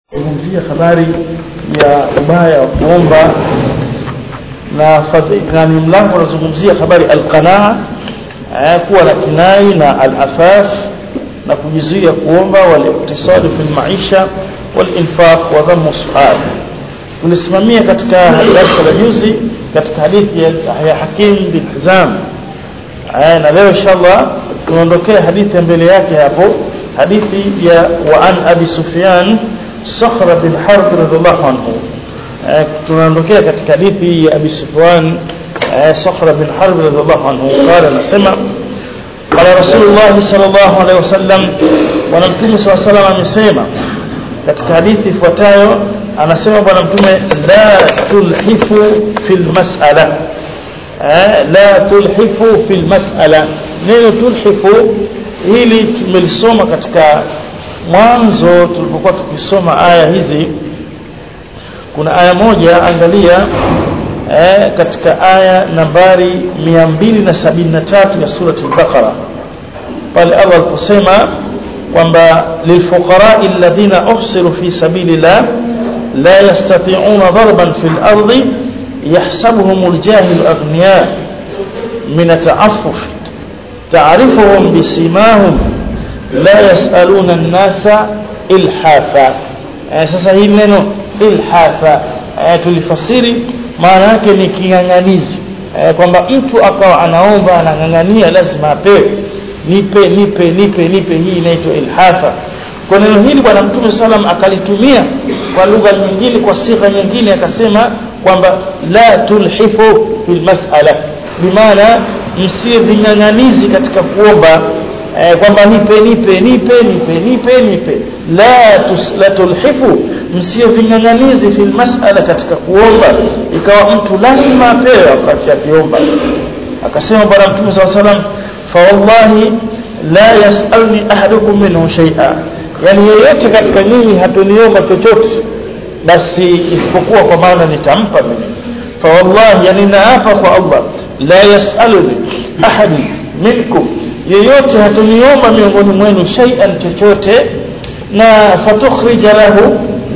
zungumzia habari ya ubaya wa kuomba na na ni mlango unazungumzia habari alqanaa kuwa na kinai na alafaf na kujizuia kuomba waliktisadi fi maisha walinfaq wa dhammu sual tulisimamia katika darasa la juzi katika hadithi ya Hakim bin Hizam na leo inshallah tunaondokea hadithi ya mbele yake hapo hadithi ya wa an abi sufyan sakhra bin harb radhiallahu anhu tunaondokea katika hadithi ya abi sufyan sakhra bin harb radhiallahu anhu qala nasema qala rasulullah sallallahu alaihi wasallam bwana mtume sallallahu alaihi wasallam amesema katika hadithi ifuatayo anasema bwana mtume la tulhifu fil mas'ala la tulhifu fil mas'ala neno tulhifu hili tumelisoma katika mwanzo tulipokuwa tukisoma aya hizi kuna aya moja angalia eh, katika aya nambari 273 ya surati al-Baqara pale Allah aliposema kwamba lilfuqara alladhina uhsiru fi sabilillah la yastati'una darban fil ardi yahsabuhum aljahilu aghniya min ta'affuf تعرفهم بسيماهم لا يسألون الناس إلحافا sasa hii neno ilhafa tulifasiri maana yake ni king'ang'anizi kwamba mtu akawa anaomba anang'ang'ania lazima apewe nipe nipe nipe nipe hii inaitwa ilhafa kwa neno hili bwana mtume salam akalitumia kwa lugha nyingine kwa sigha nyingine akasema kwamba la tulhifu fil mas'ala bimaana msiwe ving'ang'anizi katika kuomba eh, kwamba nipe nipe nipe nipe nipe nipe la tus, la tulhifu msiwe ving'ang'anizi fil mas'ala katika kuomba ikawa mtu lazima apewe wakati akiomba akasema bwana mtume swalla salam fa wallahi la yasalni ahadukum minhu shay'a yani yeyote katika nyinyi hatuniomba chochote basi isipokuwa kwa maana nitampa mimi fa wallahi yani naapa kwa Allah la yasaluni ahad minkum yeyote hatuniomba miongoni mwenu shay'an chochote na fatukhrija lahu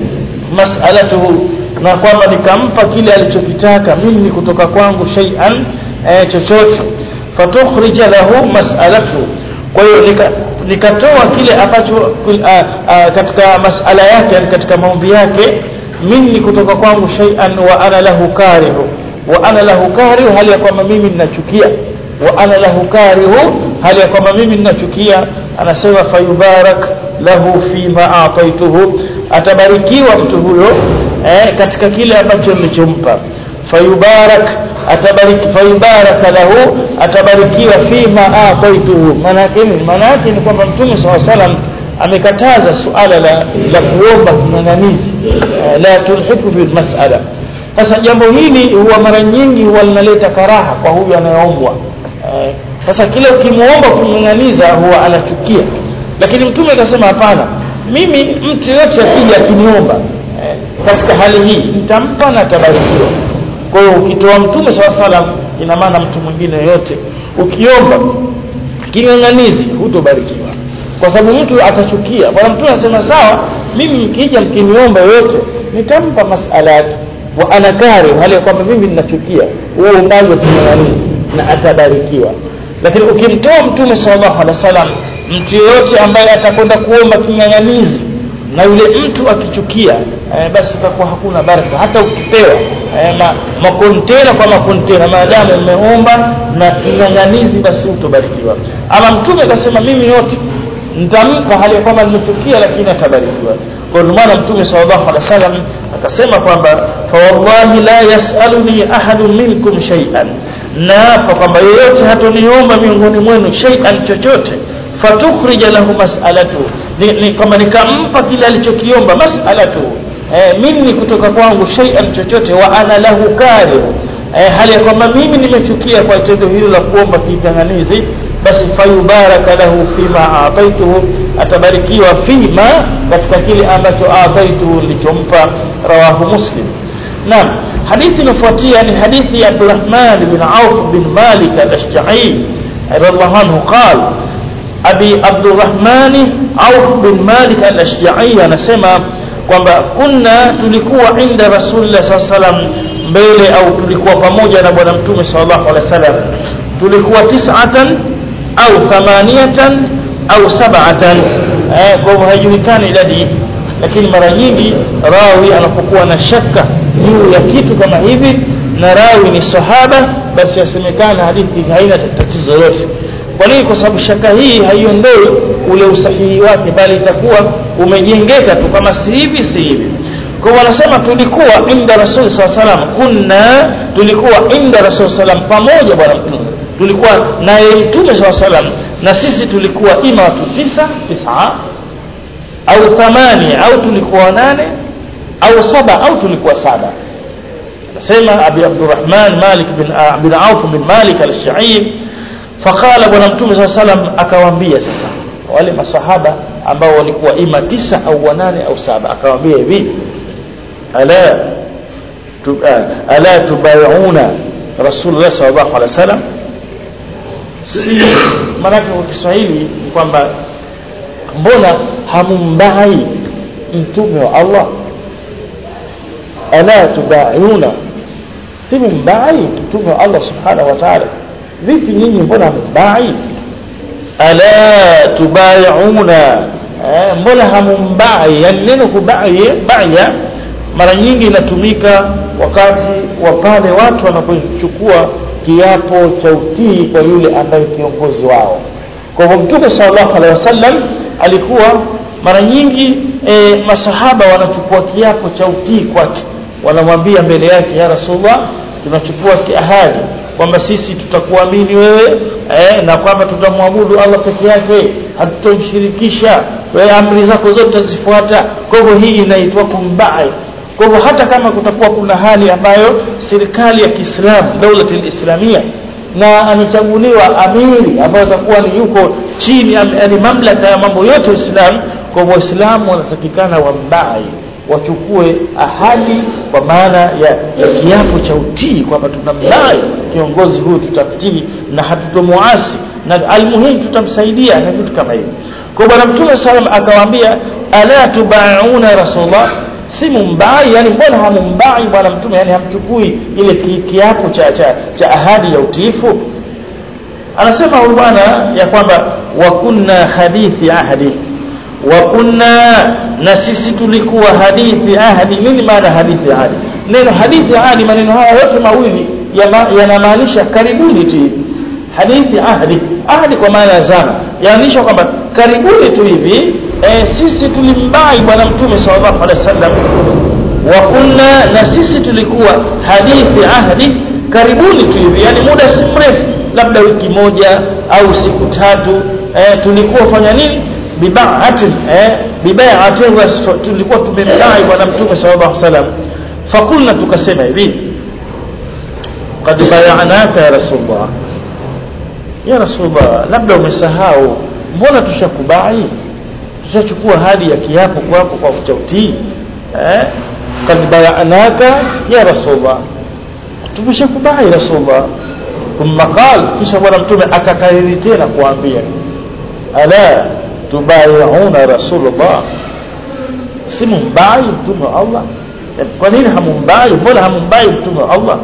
mas'alatuhu na kwamba nikampa kile alichokitaka mimi kutoka kwangu shay'an eh, chochote fatukhrija lahu mas'alatuhu kwa hiyo nika, nikatoa kile ambacho katika masala yake yani katika maombi yake mimi kutoka kwangu shay'an wa ana lahu karihu wa ana lahu karihu hali ya kwamba mimi ninachukia wa ana lahu karihu hali ya kwamba mimi ninachukia anasema fayubarak lahu fima ataituhu atabarikiwa mtu huyo eh, katika kile ambacho nilichompa fayubarak atabariki fayubaraka lahu atabarikiwa fima ataituhu maana yake ni maana yake ni kwamba mtume swalla salam amekataza suala la, la kuomba king'ang'anizi eh, la tulhifu bil mas'ala sasa jambo hili huwa mara nyingi huwa linaleta karaha kwa huyu anayeombwa sasa kile ukimuomba kumng'aniza huwa anachukia lakini mtume akasema hapana mimi mtu yote akija akiniomba eh, katika hali hii nitampa na tabarikiwa kwa hiyo ukitoa mtume sawa salam ina maana mtu mwingine yote ukiomba king'ang'anizi hutobarikiwa kwa sababu mtu atachukia bwana mtume anasema sawa mimi mkija mkiniomba yote nitampa masala yake wa ana kari hali ya kwamba mimi ninachukia huo umbali wa king'ang'anizi na atabarikiwa lakini ukimtoa mtume sallallahu alaihi wasallam mtu yeyote ambaye atakwenda kuomba king'ang'anizi na yule mtu akichukia eh, basi itakuwa hakuna baraka hata ukipewa eh, ma, makontena kwa makontena maadamu umeomba na king'ang'anizi basi utobarikiwa ama mtume akasema mimi yote nitampa hali ya kwamba nimechukia lakini atabarikiwa kwa maana mtume sallallahu alaihi wasallam akasema kwamba fa wallahi la yasaluni ahadun minkum shay'an naapa kwamba yeyote hatoniomba miongoni mwenu shay'an chochote fatukhrija lahu mas'alatu ni, ni kwamba nikampa kile alichokiomba mas'alatu eh, mimi kutoka kwangu shay'an chochote wa ana lahu kari eh, hali ya kwamba mimi nimechukia kwa tendo hilo la kuomba kiganganizi basi fayubaraka lahu fima ataituhu atabarikiwa fima katika kile ambacho ataituhu nilichompa rawahu muslim naam hadithi inafuatia ni hadithi ya Abdurrahman bin Auf bin Malik al-Ashja'i radhiallahu anhu qala Abi Abdurrahman Auf bin Malik al-Ashja'i anasema kwamba kunna tulikuwa inda rasulillah saa salam mbele au tulikuwa pamoja na bwana mtume sallallahu alaihi wasallam tulikuwa tis'atan au thamaniyatan au sab'atan eh, kwa hivyo haijulikani idadi lakini mara nyingi rawi anapokuwa na shaka juu ya kitu kama hivi na rawi ni sahaba basi yasemekana hadithi haina tatizo lolote kwa nini kwa sababu shaka hii haiondoi ule usahihi wake bali itakuwa umejengeka tu kama si hivi si hivi kwa hivyo wanasema tulikuwa inda rasul saa salam kunna tulikuwa inda rasul salam pamoja bwana mtume tulikuwa naye mtume saa salam na sisi tulikuwa ima watu tisa tisa au thamani au tulikuwa nane au saba au tulikuwa saba anasema abi abdurrahman malik bin, uh, bin auf bin malik al-shaib faqala bwana mtume saa salam akawaambia sasa wale masahaba ambao walikuwa ima tisa au wanane au saba akawaambia hivi ala tu, uh, ala tubayuna rasulullah sallallahu alaihi wasallam si maanake kwa Kiswahili ni kwamba mbona hamumbai mtume wa Allah ala tubayuna si mumbai mtume wa Allah subhanahu wa ta'ala vipi nyinyi mbona hamumbai ala tubayuna eh, mbona hamumbai yani neno kubai baya mara nyingi inatumika wakati wa pale watu wanapochukua kiapo cha utii kwa yule ambaye kiongozi wao kwa hivyo mtume sallallahu alaihi wasallam alikuwa mara nyingi e, masahaba wanachukua kiapo cha utii kwake wanamwambia mbele yake ya rasulullah tunachukua kiahadi kwamba sisi tutakuamini wewe eh, na kwamba tutamwabudu Allah peke yake hatutomshirikisha wewe amri zako zote tutazifuata kwa hivyo hii inaitwa kumbai kwa hivyo hata kama kutakuwa kuna hali ambayo serikali ya Kiislamu daula islamia na amechaguliwa amiri ambayo atakuwa ni yuko chini yani mamlaka ya mambo yote Uislamu kwa hivyo Waislamu wanatakikana wambai wachukue ahadi kwa maana ya, ya kiapo cha utii kwamba tunamdai kiongozi huyu tutamtii na hatutomuasi na almuhimu tutamsaidia na vitu kama hivyo kwa bwana mtume sallam akawaambia ala tubauna rasulullah si mumbai yani mbona hamumbai bwana mtume yani hamchukui ile ki, kiapo cha, cha, cha ahadi ya utiifu anasema huyu bwana ya kwamba wa kunna hadithi ahdi wa kunna na sisi tulikuwa hadithi ahdi nini maana hadithi ahdi neno hadithi ahdi maneno haya yote mawili yanamaanisha ya karibuni tu hivi hadithi ahdi ahdi kwa maana ya zama yaanisha kwamba karibuni tu hivi e, sisi tulimbai bwana mtume sallallahu alaihi wasallam wa kunna na sisi tulikuwa hadithi ahdi karibuni tu hivi yani muda si mrefu labda wiki moja au siku tatu e, tulikuwa fanya nini bibaatin eh bibaatin tulikuwa tumemdai bwana mtume sallallahu alaihi wasallam fakulna tukasema hivi qad bayanaka ya rasulullah ya rasulullah labda umesahau mbona tushakubai tushachukua hadi ya kiapo kwako kwa kuchautii eh qad bayanaka ya rasulullah tumeshakubai rasulullah thumma qala kisha bwana mtume akakariri tena kuambia ala tubayuna rasulullah si mumbai mtume wa Allah kwa nini hamumbai mbona hamumbai mtume wa Allah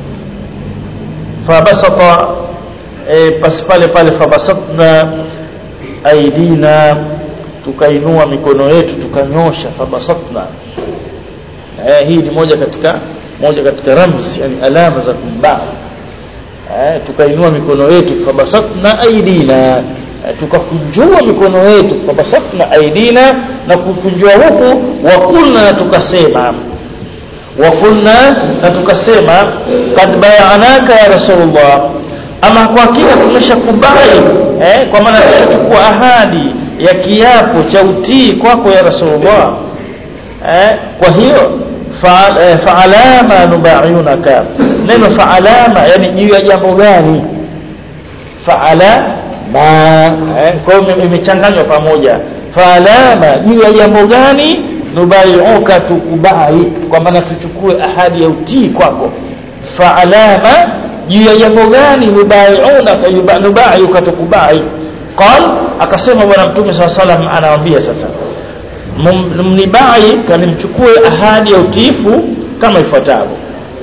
fabasata e, pas pale pale fabasatna aidina tukainua mikono yetu tukanyosha fabasatna e, hii ni moja katika moja katika ramzi yani alama za kumbai e, tukainua mikono yetu fabasatna aidina tukakunjua mikono yetu fabasatna aidina na kukunjua huku wakulna tukasema wakulna na tukasema kad bayanaka ya rasulullah ama kwa hakika tumeshakubali eh, kwa maana tushachukua ahadi ya kiapo cha utii kwako ya rasulullah eh, kwa hiyo faalama fa nubayunaka neno faalama yani juu ya jambo gani faala ma eh, kwa hiyo imechanganywa pamoja faalama juu ya jambo gani nubaiuka tukubai kwa maana tuchukue ahadi ya utii kwako faalama juu ya jambo gani nubaiunaka nubaiuka tukubai qal akasema bwana mtume saa salam anawaambia sasa mnibai kanimchukue ahadi ya utiifu kama ifuatavyo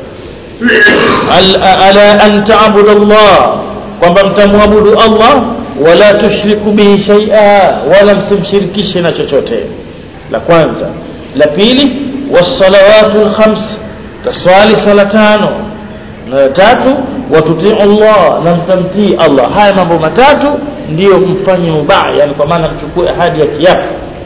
ala an ta'budu Allah kwamba mtamwabudu Allah wala tushriku bihi shay'a wala msimshirikishe na chochote la kwanza la pili wassalawatu alkhams taswali sala tano na tatu watutii Allah na mtamtii Allah haya mambo matatu ndiyo mfanye mubaya yani kwa maana mchukue ahadi ya kiapo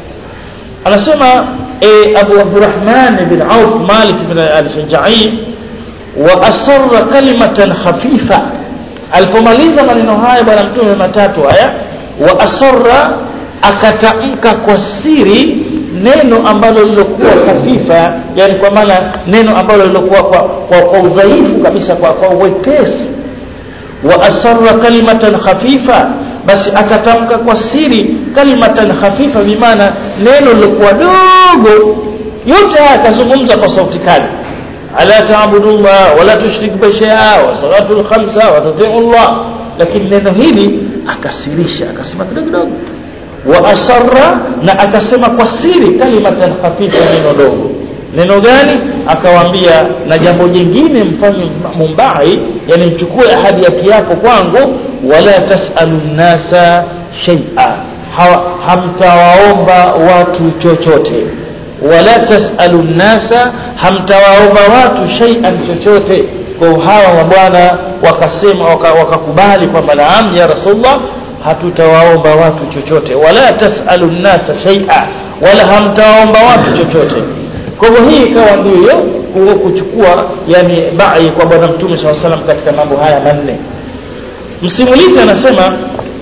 anasema e, Abu Abdurrahman bin Auf Malik bin al-Shajai wa asarra kalimatan khafifa alipomaliza maneno haya bwana mtume matatu haya wa asarra akatamka kwa siri neno ambalo lilokuwa hafifa yani kwa maana neno ambalo lilokuwa kwa, kwa, kwa udhaifu kabisa kwa, kwa wepesi wa asarra kalimatan khafifa basi akatamka kwa siri kalimatan khafifa bimaana neno lilokuwa dogo yote haya akazungumza kwa sauti kali ala taabudullah wala tushrik bi shay'a wa salatul khamsa wa tuti'u Allah lakini neno hili akasirisha akasema kidogo kidogo wa asarra na akasema kwa siri kalimatan khafifa neno dogo neno gani akawaambia na jambo jingine mfanye mumbai yani mchukue ahadi ya kiapo kwangu wala tasalu nasa shay'a hamtawaomba watu chochote wala tasalu nasa hamtawaomba watu shay'an chochote kwa hawa wa bwana wakasema wakakubali waka kwamba naam ya rasulullah hatutawaomba watu chochote wala tasalu nasa shay'a wala hamtawaomba watu chochote kwa hivyo hii ikawa ndio kuchukua yani bai kwa bwana mtume SAW salam katika mambo haya manne msimulizi anasema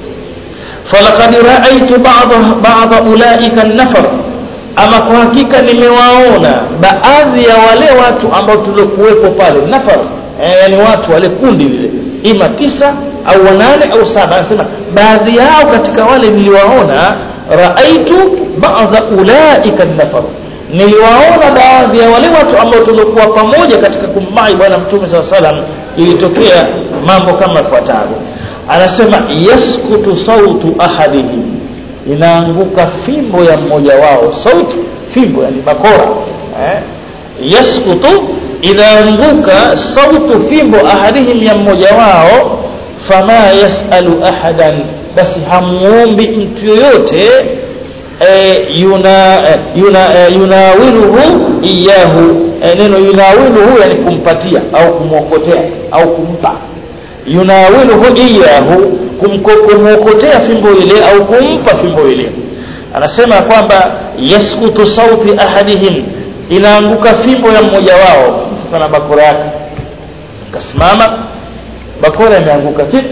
falaqad ra'aytu ba'dha ba'dha ulaika an-nafar ama kwa hakika nimewaona baadhi ya wale watu ambao tuliokuwepo pale nafar eh, yani watu wale kundi lile ima tisa au wanane au saba anasema baadhi yao katika wale niliwaona raaitu ba'dha ulaika nafar niliwaona baadhi ya wale watu ambao tulikuwa pamoja katika kumbai bwana mtume saa salam ilitokea mambo kama ifuatavyo anasema yaskutu sautu ahadihim inaanguka fimbo ya mmoja wao sauti fimbo yani bakora eh? yaskutu inaanguka sautu fimbo ahadihim ya mmoja wao fama yasalu ahadan basi hamuombi mtu yoyote e, yuna yuna e, yunawiluhu iyahu e, neno yunawiluhu yani kumpatia au kumwokotea au kumpa yunawiluhu iyahu kumwokotea fimbo ile au kumpa fimbo ile anasema kwamba yaskutu sauti ahadihim inaanguka fimbo ya mmoja wao kana bakora yake kasimama bakora imeanguka tip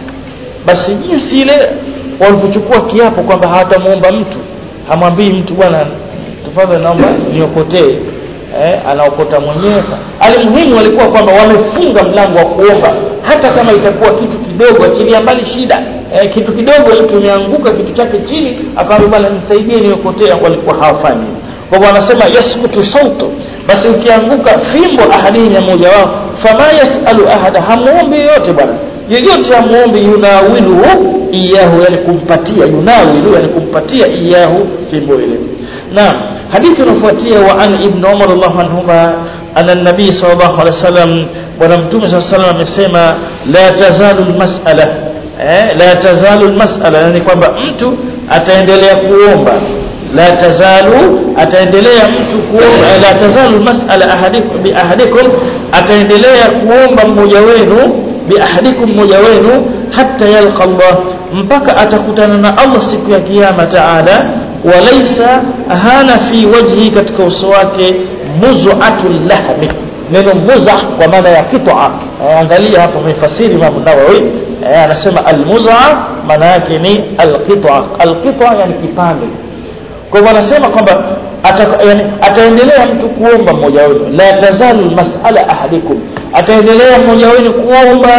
basi jinsi ile walipochukua kiapo kwamba hawatamuomba mtu hamwambii mtu bwana tafadhali naomba niokotee eh, anaokota mwenyewe alimuhimu walikuwa kwamba wamefunga mlango wa kuomba hata kama itakuwa kitu kidogo achilia mbali shida eh, kitu kidogo mtu umeanguka kitu chake chini akamwambia bwana nisaidie niokotea walikuwa hawafanyi kwa hivyo anasema yaskutu sautu basi ukianguka fimbo ahadini ya mmoja wao fama yasalu ahada hamuombi yoyote bwana yoyote hamuombi yunawiluhu iyahu yani kumpatia yunawilu yani kumpatia iyahu fimbo ile naam hadithi inafuatia wa an ibn umar radhiallahu anhuma anna nabii sallallahu alaihi wasallam bwana mtume sallallahu alaihi wasallam amesema la tazalu almas'ala eh la tazalu almas'ala yani kwamba mtu ataendelea kuomba la tazalu ataendelea mtu kuomba la tazalu almas'ala ahadikum bi ahadikum ataendelea kuomba mmoja wenu bi ahadikum mmoja wenu hatta yalqa Allah mpaka atakutana na Allah siku ya kiyama taala walaysa hana fi wajhi katika uso wake muz'atul lahmi neno muza kwa maana ya qit'a angalia hapo mfasiri Imam Nawawi anasema almuz'a maana yake ni alqit'a alqit'a yani kipande kwa hivyo anasema kwamba ata, yani, ataendelea mtu kuomba mmoja wenu la tazalu mas'ala ahadikum ataendelea mmoja wenu kuomba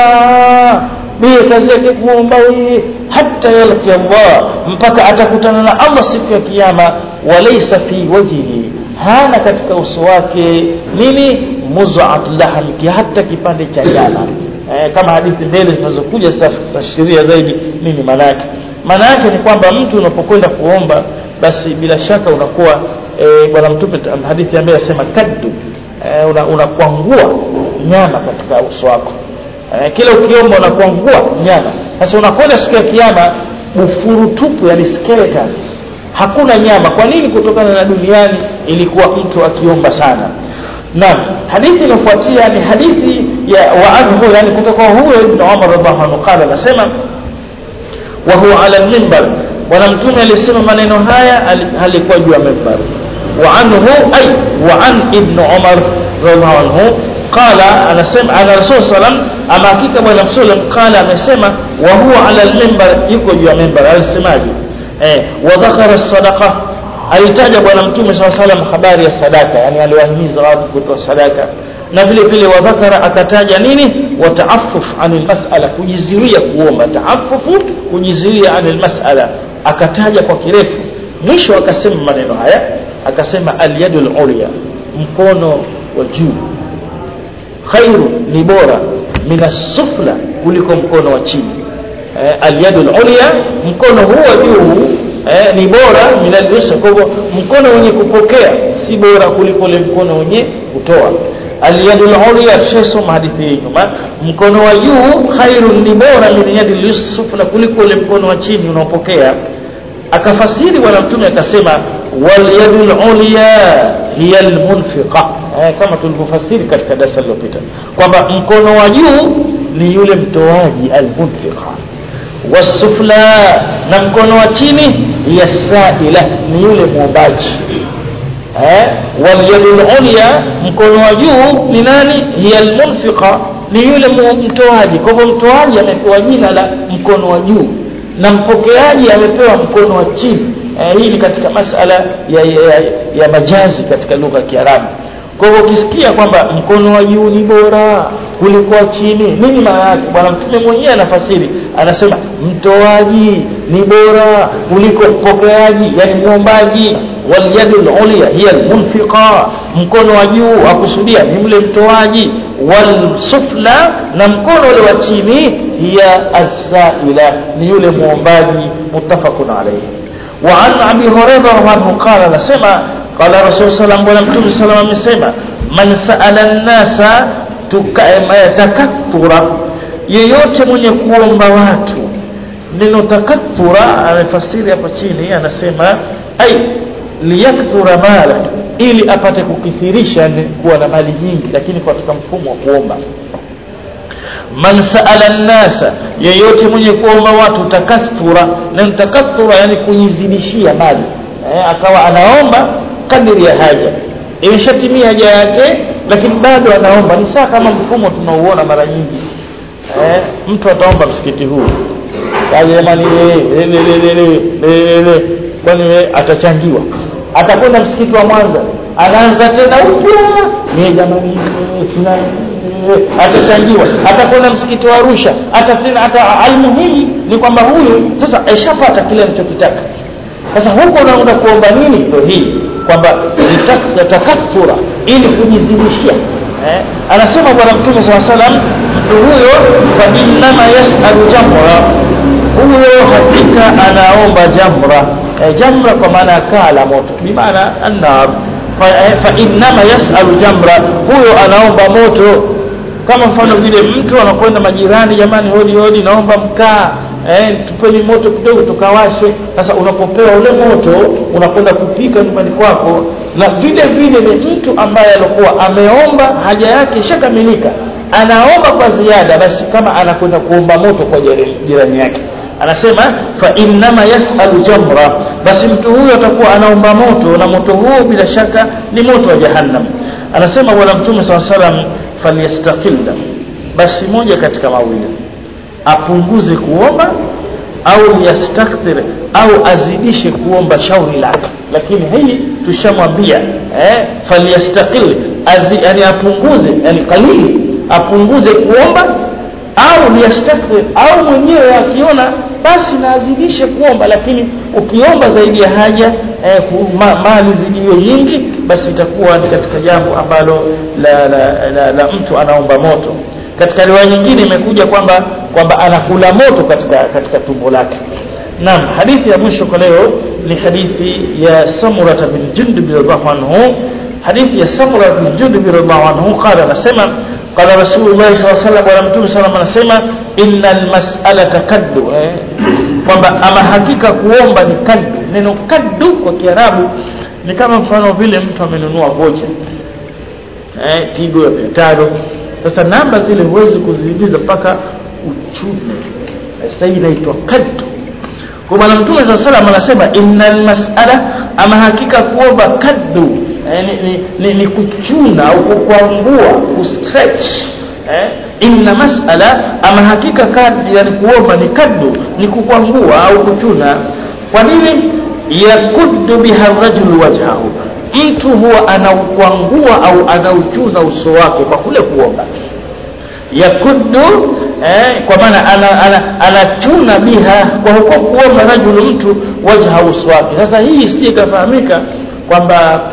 biye kazi yake kuomba wewe hata yalqi Allah mpaka atakutana na Allah siku ya kiyama walaysa fi wajhihi hana katika uso wake nini muz'at lahm hata kipande cha nyama eh, kama hadithi mbele zinazokuja zitafasiria zaidi nini maana yake maana yake ni kwamba mtu unapokwenda kuomba basi bila shaka unakuwa e, bwana mtume hadithi ambaye asema kaddu e, unakwangua una nyama katika uso wako e, kila ukiomba unakwangua nyama sasa unakwenda siku ya kiyama bufuru tupu yani skeleton hakuna nyama kwa nini kutokana na duniani ilikuwa mtu akiomba sana naam hadithi inafuatia ni hadithi ya wa anhu yani kutoka huyo ibn Umar radhiallahu anhu qala anasema wa huwa ala al-minbar bwana mtume alisema maneno haya alikuwa juu ya minbar wa anhu ay wa an ibn Umar radhiallahu anhu qala anasema ana rasul sallam ama hakika bwana mtume qala amesema wa huwa ala al-minbar yuko juu ya minbar alisemaje eh wa dhakara sadaqa alitaja bwana mtume swalla salam habari ya sadaka yani aliwahimiza watu kutoa sadaka na vile vile wadhakara akataja nini wataaffuf anil mas'ala kujizuia kuomba taaffufu kujizuia anil mas'ala akataja kwa kirefu mwisho akasema maneno haya akasema alyadul ulya mkono wa juu khairu ni bora minasufla kuliko mkono wa chini eh, alyadul ulya mkono huu wa juu eh, ni bora minal yusra kwa hivyo mkono wenye kupokea si bora kuliko ule mkono wenye kutoa alyadul ulya tushasoma hadithi hii nyuma mkono wa juu khairun ni bora min yadil yusra kuliko ule mkono wa chini unaopokea akafasiri bwana mtume akasema wal yadul ulya hiya almunfiqa eh, kama tulivyofasiri katika darasa lililopita kwamba mkono wa juu ni yule mtoaji almunfiqa wasufla na mkono wa chini yasaila ni yule muombaji eh walyadul ulya mkono wa juu ni nani hiya almunfiqa ni yule mtoaji kwa hivyo mtoaji amepewa jina la mkono wa juu na mpokeaji amepewa mkono wa chini eh, hii ni katika masala ya, ya, ya, ya majazi katika lugha ya Kiarabu kwa hivyo ukisikia kwamba mkono wa juu ni bora kuliko wa chini nini maana yake bwana mtume mwenyewe anafasiri anasema mtoaji ni bora kuliko mpokeaji yani muombaji walyadul ulya hiya almunfiqa mkono wa juu akusudia ni mle mtoaji walsufla na mkono ule wa chini hiya asaila ni yule muombaji muttafaqun alayhi wa an abi hurairah anhu qala anasema qala rasul sallam bwana mtume sallam amesema man saala an-nasa takathura yeyote mwenye kuomba watu neno takathura amefasiri hapa chini anasema ai liyakthura mala ili apate kukithirisha kuwa na mali nyingi lakini katika mfumo wa kuomba man saala nnasa yeyote mwenye kuomba watu takathura neno takathura yani kujizidishia mali eh, akawa anaomba kadiri ya haja imeshatimia haja yake lakini bado anaomba ni saa kama mfumo tunauona mara nyingi eh, mtu ataomba msikiti huu jamani kwani atachangiwa atakwenda msikiti wa Mwanza anaanza tena upya ni jamani sina atachangiwa atakwenda msikiti wa Arusha hata tena hata almuhimu ni kwamba huyu sasa aishapata kile anachokitaka sasa huko unaenda kuomba nini ndio hii kwamba takathura ili kujizidishia eh? anasema bwana mtume saa salam mtu huyo fa innama yasalu jamra huyo hakika anaomba jamra eh, jamra kwa maana ya kaa la moto bimaana annar fa, eh, fa innama yasalu jamra huyo anaomba moto kama mfano vile mtu anakwenda majirani jamani hodi hodi naomba mkaa eh, tupeni moto kidogo tukawashe sasa unapopewa ule moto unakwenda kupika nyumbani kwako na vile vile ni mtu ambaye alikuwa ameomba haja yake ishakamilika anaomba kwa ziada basi kama anakwenda kuomba moto kwa jirani yake anasema fa innama yasalu jamra basi mtu huyo atakuwa anaomba moto na moto huo bila shaka ni moto wa jahannam anasema bwana mtume saa salam falyastaqilla basi moja katika mawili apunguze kuomba au yastakthir au azidishe kuomba shauri lake lakini hii tushamwambia eh falyastaqil yani apunguze yani qalili apunguze kuomba au yastakthir au mwenyewe akiona basi na azidishe kuomba lakini ukiomba zaidi ya haja eh, ma, mali zidiwe nyingi basi itakuwa katika jambo ambalo la, la, la, la mtu anaomba moto katika riwaya nyingine imekuja kwamba kwamba anakula moto katika katika tumbo lake naam hadithi ya mwisho kwa leo ni hadithi ya samurata bin jundub radhiallahu anhu hadithi ya samura bin jundub radhiallahu anhu qala anasema qala rasulullah sallallahu alaihi wasallam bwana mtume sallallahu alaihi wasallam anasema innal mas'alata kaddu eh? kwamba ama hakika kuomba ni kaddu neno kaddu kwa kiarabu ni kama mfano vile mtu amenunua vocha eh, tigo ya mia tano sasa namba zile huwezi kuziingiza mpaka uchume sasa hii inaitwa kaddu kwa bwana mtume saa salam anasema innal mas'ala ama hakika kuomba kaddu eh, ni, ni, ni, ni kuchuna au kukwangua kustretch eh, inna mas'ala ama hakika kaddu yani kuomba ni kaddu ni kukwangua au kuchuna kwa nini yakuddu biha rajulu wajhahu mtu huwa anaukwangua au anauchuna uso wake kwa kule kuomba yakuddu eh, kwa maana anachuna ana, ana biha kwa huko kuomba rajulu mtu wajha uso wake sasa hii si ikafahamika kwamba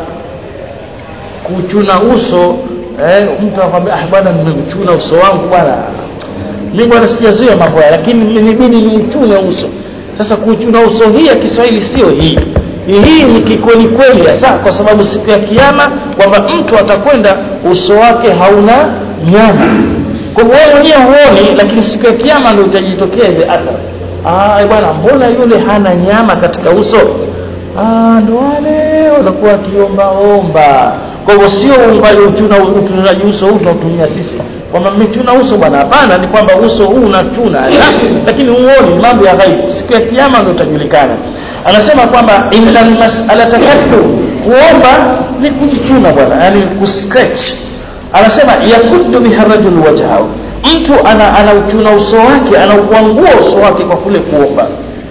kuchuna uso eh, mtu anakwambia ah bwana nimechuna uso wangu bwana mimi bwana sijazoea mambo haya lakini nibidi niuchune uso sasa kuchuna uso hii ya Kiswahili sio hii hii ni kikweli kweli hasa kwa sababu siku ya kiyama kwamba mtu atakwenda uso wake hauna nyama kwa hivyo wewe mwenyewe huoni lakini siku ya kiyama ndio utajitokea ile athari ah bwana mbona yule hana nyama katika uso ah ndo wale wanakuwa kiomba omba kwa hivyo sio uchuna utunaji uso huu tunatumia sisi kwamba mmechuna uso bwana hapana ni kwamba uso huu unachuna lakini huoni mambo ya ghaibu siku ya kiyama ndio utajulikana anasema kwamba innal mas'alata kaddu kuomba ni kujichuna bwana yani kuscratch anasema yakuddu biha rajul wajhahu mtu ana anauchuna uso wake anaukwangua uso wake kwa kule kuomba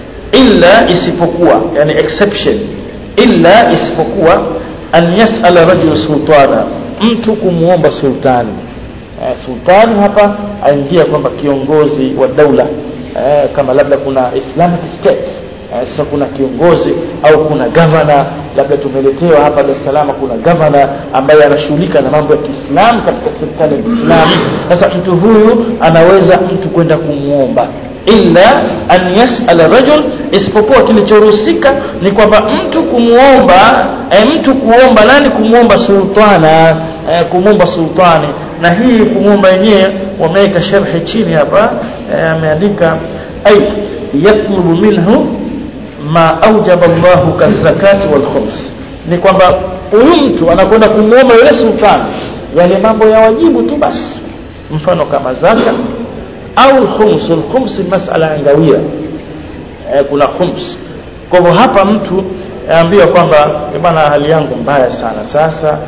illa isipokuwa yani exception illa isipokuwa an yas'ala rajul sultana mtu kumuomba sultani eh, sultani hapa aingia kwamba kiongozi wa daula eh, kama labda kuna islamic state eh, sasa kuna kiongozi au kuna gavana labda tumeletewa hapa Dar es Salaam kuna gavana ambaye anashughulika na mambo ya Kiislamu katika serikali ya Kiislamu sasa mtu huyu anaweza mtu kwenda kumuomba illa an yasala rajul isipokuwa kilichoruhusika ni kwamba mtu kumuomba eh, mtu kuomba nani kumuomba sultana eh, kumuomba sultani na hii kumuomba yenyewe wameweka sharhi chini hapa eh, ameandika ay yatlubu minhu ma aujaba Allahu kazakati wal khums ni kwamba huyu mtu anakwenda kumuomba yule sultani yale mambo ya wajibu tu basi mfano kama zaka au al-khums al-khums masala angawia eh, kuna khums kwa hivyo hapa mtu aambiwa kwamba bwana hali yangu mbaya sana sasa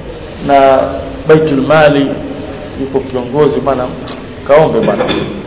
na baitul mali yuko kiongozi bwana kaombe bwana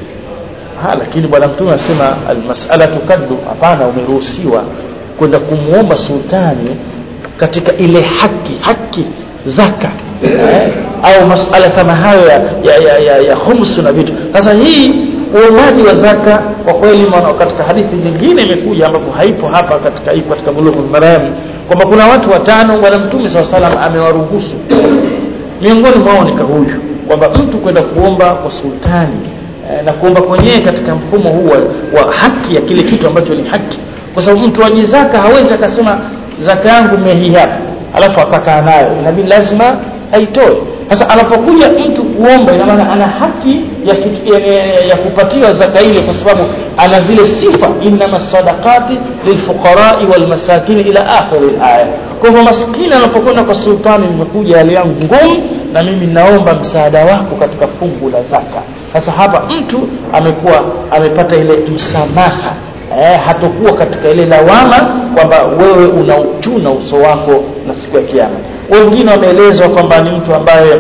ha lakini bwana mtume anasema almas'alatu kaddu hapana umeruhusiwa kwenda kumuomba sultani katika ile haki haki zaka eh? au masala kama hayo ya, ya, ya, ya, ya khumsu na vitu sasa hii uomaji wa zaka kwa kweli katika hadithi nyingine imekuja ambapo haipo hapa katika hii katika bulughul maram kwamba kuna watu watano bwana mtume SAW salam amewaruhusu miongoni mwao ni huyu kwamba mtu kwenda kuomba kwa sultani eh, na kuomba kwenyewe katika mfumo huu wa, wa haki ya kile kitu ambacho ni haki kwa sababu mtu wa zaka hawezi akasema zaka yangu mehii hapa alafu akakaa nayo inabidi lazima aitoe sasa anapokuja mtu kuomba ina maana ana haki ya, kitu, ya, ya, ya kupatiwa zaka ile kwa sababu ana zile sifa innama sadaqati lilfuqarai walmasakini ila akhiri alaya kwa hivyo maskini anapokwenda kwa sultani nimekuja hali yangu ngumu na mimi naomba msaada wako katika fungu la zaka sasa hapa mtu amekuwa amepata ile msamaha eh, hatokuwa katika ile lawama kwamba wewe unauchuna uso wako na siku ya kiyama wengine wameelezwa kwamba ni mtu ambaye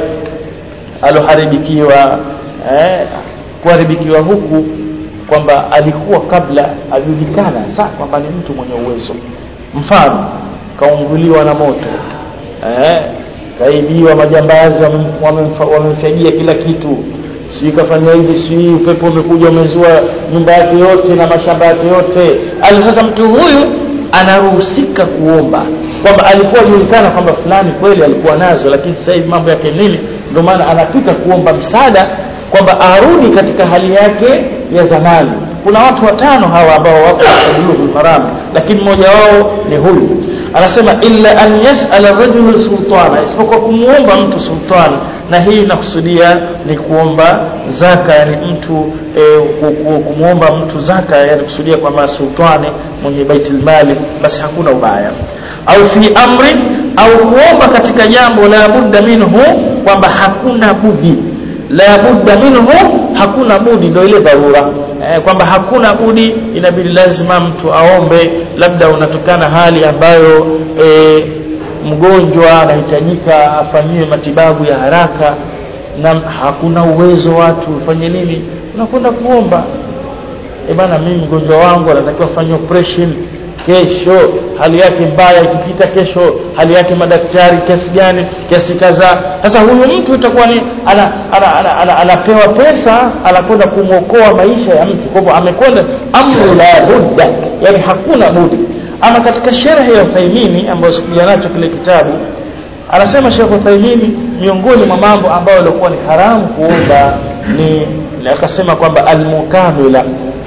aloharibikiwa eh, kuharibikiwa huku kwamba alikuwa kabla ajulikana saa kwamba ni mtu mwenye uwezo mfano kaunguliwa na moto eh, kaibiwa majambazi wamemfagia kila kitu sijui kafanya hivi sijui upepo umekuja umezua nyumba yake yote na mashamba yake yote ali sasa mtu huyu anaruhusika kuomba kwamba alikuwa julikana kwamba fulani kweli alikuwa nazo lakini sasa hivi mambo yake nini ndio maana anapita kuomba msaada kwamba arudi katika hali yake ya zamani kuna watu watano hawa ambao wako katika bulughul maram lakini mmoja wao ni huyu anasema illa an yas'ala rajulu sultana isipokuwa kumuomba mtu sultan na hii inakusudia ni kuomba zaka yani mtu e, kumuomba mtu zaka yani kusudia kwamba sultani mwenye baitul mali basi hakuna ubaya au fi amri au kuomba katika jambo la budda minhu kwamba hakuna budi la budda minhu hakuna budi ndio ile dharura eh, kwamba hakuna budi inabidi lazima mtu aombe labda unatokana hali ambayo eh, mgonjwa anahitajika afanyiwe matibabu ya haraka na hakuna uwezo watu ufanye nini unakwenda kuomba e bana mimi mgonjwa wangu anatakiwa afanye operation kesho hali yake mbaya ikipita kesho hali yake madaktari kiasi gani kiasi kadhaa sasa huyu mtu itakuwa ni ana, ana, ana, ana, anapewa pesa anakwenda kumwokoa maisha ya mtu kwa hivyo amekwenda amru la budda yani hakuna budi ama katika sherhe ya Uthaimini ambayo sikuja nacho kile kitabu anasema Sheikh Uthaimini miongoni mwa mambo ambayo yalikuwa ni haramu kuomba ni akasema kwamba almukamila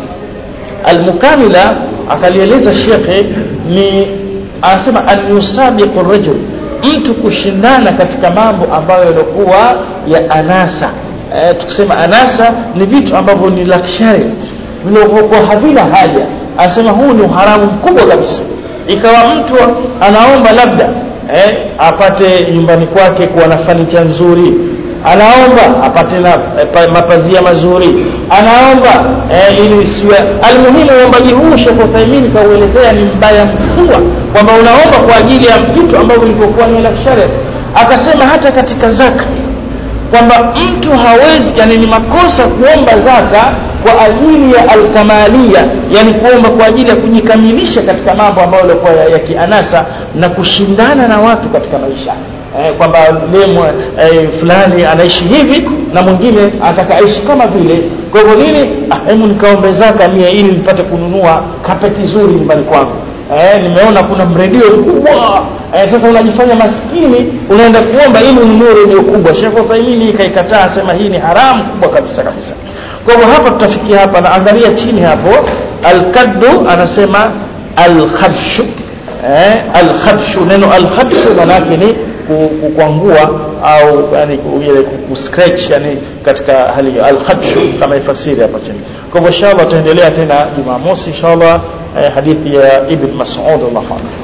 almukamila akalieleza shekhe ni anasema an yusabiqu rajul mtu kushindana katika mambo ambayo yalikuwa ya anasa e, tukisema anasa ni vitu ambavyo ni luxurious vilivyokuwa havina haja anasema huu ni uharamu mkubwa kabisa ikawa mtu anaomba labda eh, apate nyumbani kwake kuwa na fanicha nzuri anaomba apate na eh, mapazia mazuri anaomba eh, ili siwe almuhimu uombaji huu Sheikh Uthaymeen kauelezea ni mbaya mkubwa kwamba unaomba kwa ajili ya vitu ambavyo vilivyokuwa ni luxurious akasema hata katika zaka kwamba mtu hawezi yani ni makosa kuomba zaka kwa ajili ya alkamalia yani kuomba kwa ajili ya kujikamilisha katika mambo ambayo yalikuwa ya, ya kianasa na kushindana na watu katika maisha eh, kwamba lemo eh, fulani anaishi hivi na mwingine anataka aishi kama vile kwa hivyo nini ah, hebu nikaombe zaka mia ili nipate kununua kapeti nzuri nyumbani kwangu eh, nimeona kuna mredio mkubwa eh, sasa unajifanya maskini unaenda kuomba ili ununue redio kubwa Sheikh Uthaymeen ikaikataa asema hii ni haramu kubwa kabisa kabisa kwa hivyo hapa tutafikia hapa na angalia chini hapo al-kaddu anasema al-khabshu eh, al-khabshu neno al-khabshu maana yake ni kukwangua au yani ile kuscratch yani katika hali hiyo al-khabshu kama ifasiri hapa chini kwa hivyo inshallah tutaendelea tena Jumamosi inshallah eh, hadithi ya Ibn Mas'ud Allahu anhu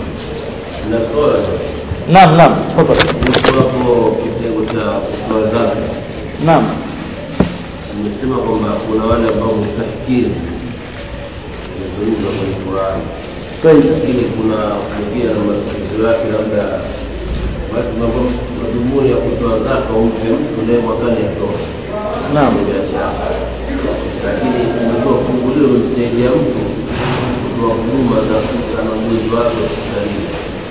naam naam tafadhali hapo kitengo cha kutoa zaka naam nimesema kwamba kuna wale ambao mustahikiri imezungumzwa kwenye Qur'an طيب lakini kuna mwingine na matatizo yake labda watu ambao madhumuni ya kutoa zaka umpe mtu naye mwakani atoa naam Ni biashara lakini umetoa fungulio umemsaidia mtu kutoa huduma za ana ugonjwa wake hospitalini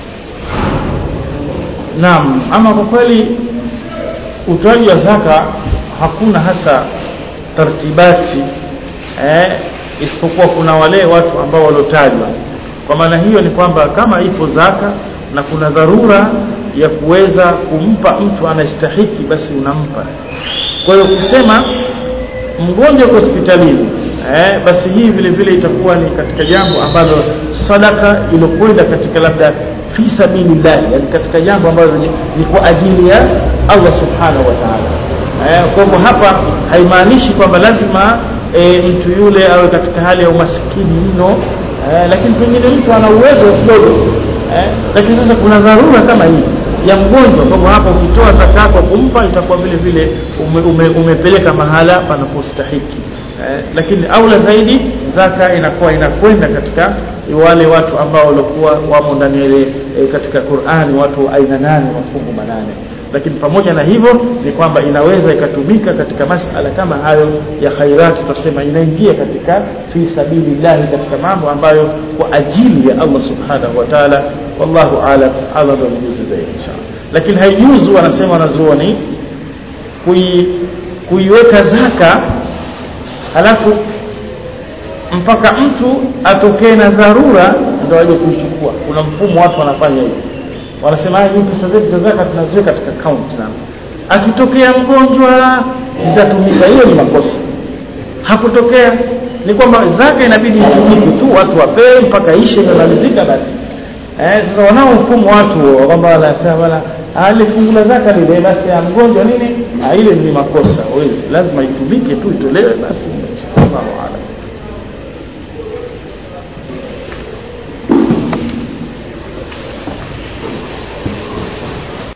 Naam, ama kwa kweli utoaji wa zaka hakuna hasa tartibati eh, isipokuwa kuna wale watu ambao waliotajwa. Kwa maana hiyo ni kwamba kama ipo zaka na kuna dharura ya kuweza kumpa mtu anastahiki, basi unampa. Kwa hiyo ukisema mgonjwa uko hospitalini eh, basi hii vile vile itakuwa ni katika jambo ambalo sadaka ilokwenda katika labda fi sabilillah yani katika jambo ambalo ni, ni kwa ajili ya Allah subhanahu wa ta'ala eh, kwa hivyo hapa haimaanishi kwamba lazima e, mtu yule awe katika hali ya umaskini mno eh, lakini pengine mtu ana uwezo kidogo eh, lakini sasa kuna dharura kama hii ya mgonjwa kwa hivyo hapa ukitoa zaka yako kumpa itakuwa vile vile ume, ume, umepeleka mahala panapostahiki eh, lakini aula zaidi zaka inakuwa inakwenda katika wale watu ambao walikuwa wamo ndani ya ile e, katika Qur'ani watu wa aina nane mafungu manane lakini pamoja na hivyo ni kwamba inaweza ikatumika katika masala kama hayo ya khairati tutasema inaingia katika fi sabilillahi katika mambo ambayo kwa ajili ya Allah subhanahu wa ta'ala wallahu alam Allah ndio mjuzi zaidi inshallah lakini haijuzu wanasema wanazuoni kui kuiweka zaka halafu mpaka mtu atokee na dharura ndio aje kuichukua kuna mfumo watu wanafanya hivyo wanasema hii pesa zetu za zaka tunaziweka katika account na akitokea mgonjwa zitatumika hiyo ni makosa hakutokea ni kwamba zaka inabidi itumike tu watu wapewe mpaka ishe imemalizika basi eh, sasa wanaohukumu watu kwamba wanasema bana ale fungu la zaka lile basi ya mgonjwa nini ah, ile ni makosa wezi lazima itumike tu itolewe basi Allahu a'lam